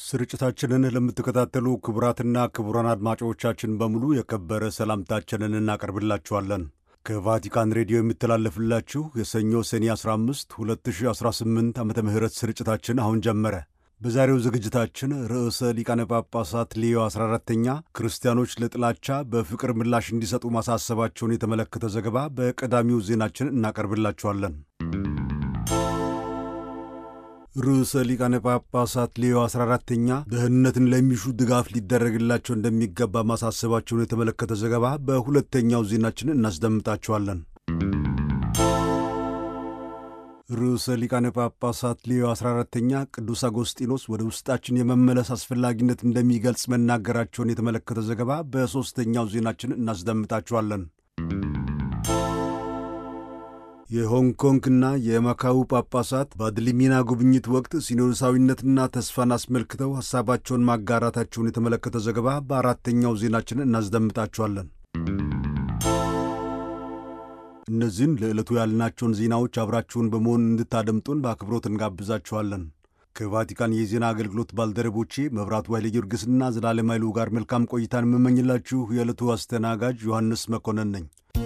ስርጭታችንን ለምትከታተሉ ክቡራትና ክቡራን አድማጮቻችን በሙሉ የከበረ ሰላምታችንን እናቀርብላችኋለን። ከቫቲካን ሬዲዮ የሚተላለፍላችሁ የሰኞ ሰኔ 15 2018 ዓ ም ስርጭታችን አሁን ጀመረ። በዛሬው ዝግጅታችን ርዕሰ ሊቃነ ጳጳሳት ሌዮ 14ተኛ ክርስቲያኖች ለጥላቻ በፍቅር ምላሽ እንዲሰጡ ማሳሰባቸውን የተመለከተ ዘገባ በቀዳሚው ዜናችን እናቀርብላችኋለን። ርዕሰ ሊቃነ ጳጳሳት ሌዮ 14ተኛ ደህንነትን ለሚሹ ድጋፍ ሊደረግላቸው እንደሚገባ ማሳሰባቸውን የተመለከተ ዘገባ በሁለተኛው ዜናችን እናስደምጣችኋለን። ርዕሰ ሊቃነ ጳጳሳት ሌዮ 14ተኛ ቅዱስ አጎስጢኖስ ወደ ውስጣችን የመመለስ አስፈላጊነት እንደሚገልጽ መናገራቸውን የተመለከተ ዘገባ በሦስተኛው ዜናችን እናስደምጣችኋለን። የሆንግ ኮንግና የማካው ጳጳሳት በአድሊሚና ጉብኝት ወቅት ሲኖዶሳዊነትና ተስፋን አስመልክተው ሐሳባቸውን ማጋራታቸውን የተመለከተ ዘገባ በአራተኛው ዜናችን እናስደምጣችኋለን። እነዚህን ለዕለቱ ያልናቸውን ዜናዎች አብራችሁን በመሆን እንድታደምጡን በአክብሮት እንጋብዛችኋለን። ከቫቲካን የዜና አገልግሎት ባልደረቦቼ መብራቱ ኃይለ ጊዮርጊስና ዘላለም ኃይሉ ጋር መልካም ቆይታን የምመኝላችሁ የዕለቱ አስተናጋጅ ዮሐንስ መኮንን ነኝ።